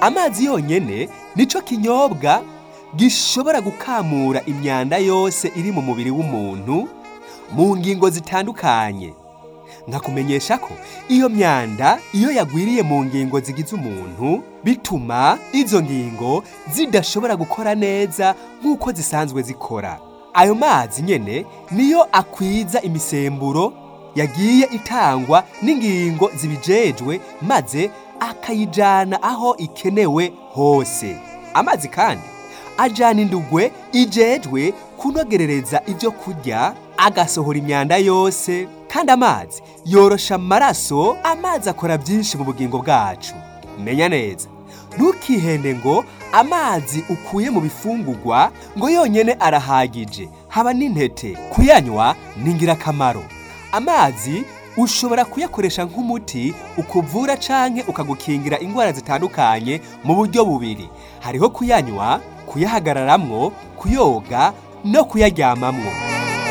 amazi yonyine nicyo kinyobwa gishobora gukamura imyanda yose iri mu mubiri w'umuntu mu ngingo zitandukanye nkakumenyesha ko iyo myanda iyo yagwiriye mu ngingo zigize umuntu bituma izo ngingo zidashobora gukora neza nk'uko zisanzwe zikora ayo mazi nyine niyo akwiza imisemburo yagiye itangwa n'ingingo zibijejwe maze akayijyana aho ikenewe hose amazi kandi ajyana indugwe ijejwe kunogerereza ibyo kurya agasohora imyanda yose kandi amazi yorosha amaraso amazi akora byinshi mu bugingo bwacu menya neza ntukihende ngo amazi ukuye mu bifungugwa ngo yonyine arahagije haba n'intete kuyanywa ni ingirakamaro amazi ushobora kuyakoresha nk'umuti ukuvura cyangwa ukagukingira indwara zitandukanye mu buryo bubiri hariho kuyanywa kuyahagararamo kuyoga no kuyaryamamo